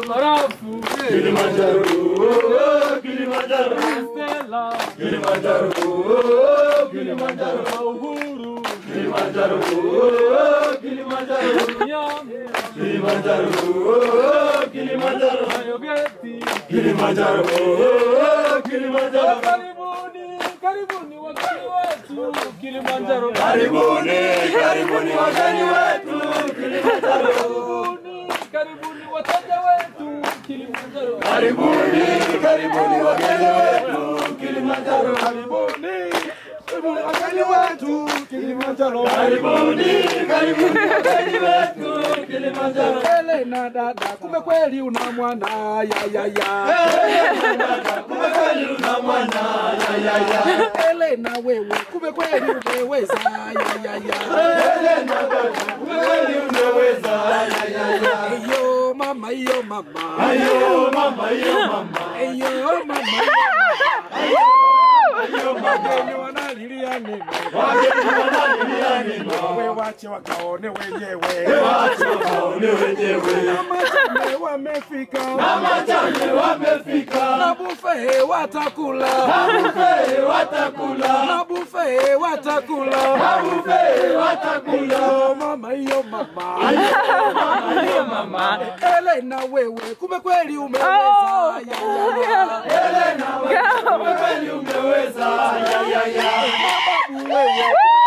barafu Kilimanjaro, oh, Kilimanjaro, Stella Kilimanjaro, oh, Kilimanjaro, na uhuru Kilimanjaro, oh, Kilimanjaro, Nyame Kilimanjaro, oh, Kilimanjaro, na Yogeti Kilimanjaro, oh, Kilimanjaro. Karibuni, karibuni wageni wetu Kilimanjaro. Karibuni, karibuni wageni wetu Kilimanjaro. Karibuni, karibuni wateja wetu Kilimanjaro. Karibuni, karibuni wageni wetu Kilimanjaro. Karibuni, karibuni wageni wetu Kilimanjaro. Karibuni, karibuni wageni wetu Kilimanjaro. Elena dada, kumbe kweli una mwana ya ya ya. Kumbe kweli una mwana ya ya ya. Elena wewe, kumbe kweli umeweza ya ya ya. Elena dada, kumbe kweli unaweza ya ya ya. Eyo mama, eyo mama. Ayo mama, ayo mama, Eyo mama. ayo mama. Wageni wanalilia nini? Wageni wanalilia nini? We wache wakaone wenyewe. Wacha waone wenyewe. Na machame wamefika. Mama chane wamefika. Na buffet watakula. Buffet watakula. Na buffet watakula. Buffet watakula. Yo mama, yo mama. Ayo mama. Elena wewe, kumbe kweli umeweza. Ya, ya, ya. Elena wewe, kumbe kweli umeweza. Ya ya ya. Babu wewe.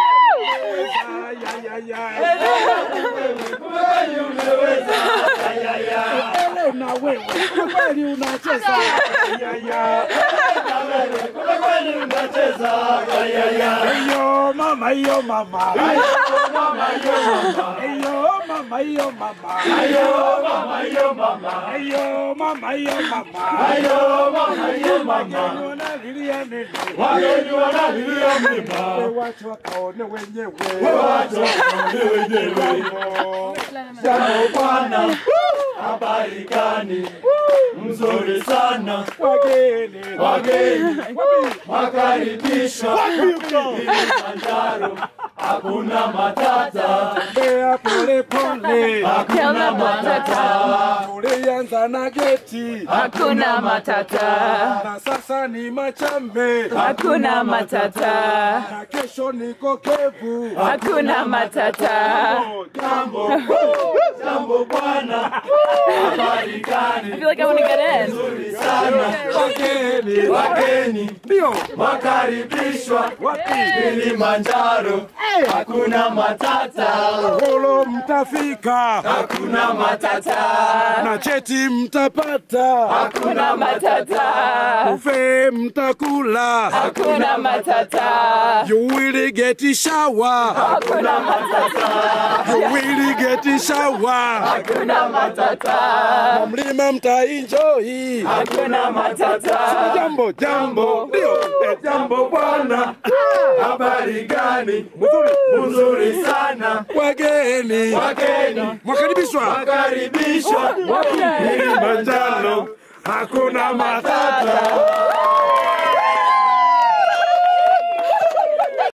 Ya, ya, ya. Kumbe kweli umeweza. Ya ya ya. Elena wewe, kumbe kweli unacheza. Ya, ya. Kumbe kweli unacheza. Ya ya ya. Yo mama, yo mama. Ayo mama, ayo mama. Yo mama, yo mama. Ayo mama, ayo mama. Yo mama, yo mama. Ayo mama, ayo mama. Wanalilia nini? Wageni wanalilia mlima. We wache wakaone wenyewe. Wacha waone wenyewe. Jambo bwana, habari gani? Mzuri sana. Wageni. Wageni Wapi? wakaribishwa Kilimanjaro, hakuna matata, Bea pole pole. hakuna matata, Tulianza na geti. Hakuna matata, Na sasa ni Machambe. hakuna matata, Na kesho niko Kevu. hakuna matata. jambo jambo bwana, habari I gani? feel like I want to get in. Nzuri sana, Wageni. wageni Ndio. wakaribishwa Wapi? Kilimanjaro, hakuna matata, Holo mtafika. hakuna matata, Na cheti mtapata. Hakuna matata, Buffet mtakula. hakuna matata, You will get a shower. hakuna matata, You will get a shower. hakuna matata, Na mlima mtaenjoy. hakuna matata. Jambo jambo. Ndio. Eh, jambo bwana, habari gani? Mzuri. Mzuri sana, Wageni. wageni Mwakaribishwa. wakaribishwa Kilimanjaro. Hakuna matata.